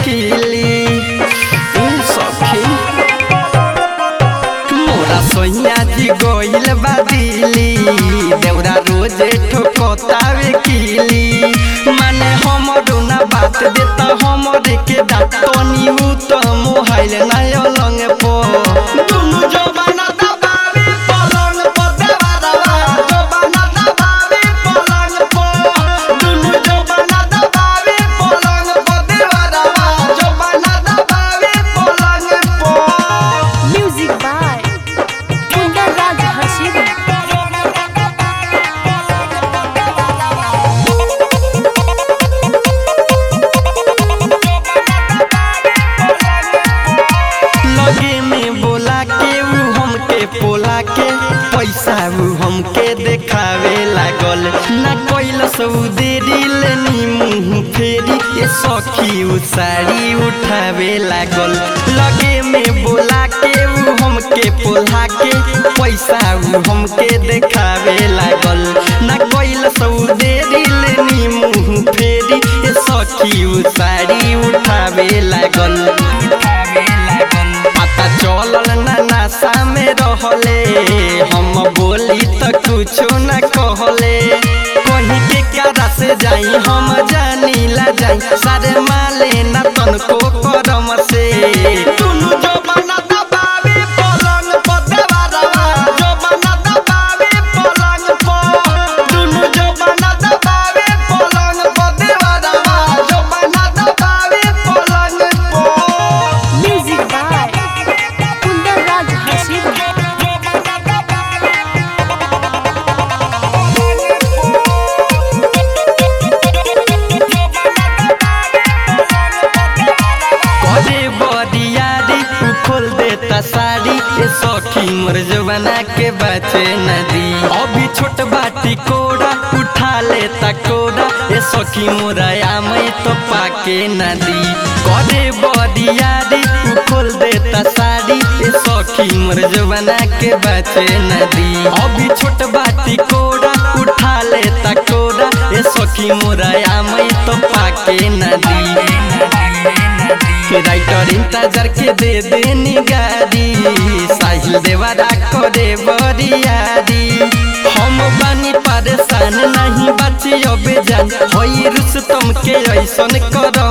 खिली उ सखी मोरा सोहिया जी गोइल बा दिली देवरा रोजे ठोकतावे किली माने हमरो ना बात देता हमरे के दातनी उ त मोहाइल ना अलंग पो दुनु जबाना दबावे पलंग पर देवा दबा जबाना दबावे पलंग पर दुनु जबाना दबावे पलंग पर देवा दबा जबाना दबावे पलंग पर Music by Kundan Raj Hashimi. लगे में बोला के ऊ हमके पोला के पैसा ऊ हमके देखावे लागल ना कोइल सौ देरी लेनी मुंह फेरी ये सखी ऊ साड़ी उठावे लागल लगे में बोला के ऊ हमके पोला के पैसा ऊ हमके देखावे लागल ना कोइल सौ देरी लेनी मुंह फेरी ये सखी ऊ साड़ी उठावे लागल उठावे लागल पता चलल ना नशा में रहले हम बोली त कुछो न कहले कहीं के कारा से जाई हम जानी ला जाई सारे माले ना तनको करम से दुनु जबाना दबावे पलंग पर देवा दबा जबाना दबावे पलंग पर दुनु जबाना दबावे पलंग पर देवा दबा जबाना दबावे पलंग पर Music by Kundan Raj Hashimi. करे बरियारी उ खोल देता साड़ी ए सखी मोर जवाना के बचे नदी अभी छोट बाटी कोड़ा उठा लेता कोड़ा ए सखी मोरा आमई तो पाके नदी करे बरियारी उ खोल देता साड़ी ए सखी मोर जवाना के बचे नदी अभी छोट बाटी कोड़ा उठा लेता कोड़ा ए सखी मोरा आमई तो पाके नदी राइटर इंतजार के दे देनी गाड़ी साहिल देवारा करे बरियारी हम बानी परेशान नहीं बची अब जान होई रुस्तम के ऐसन कर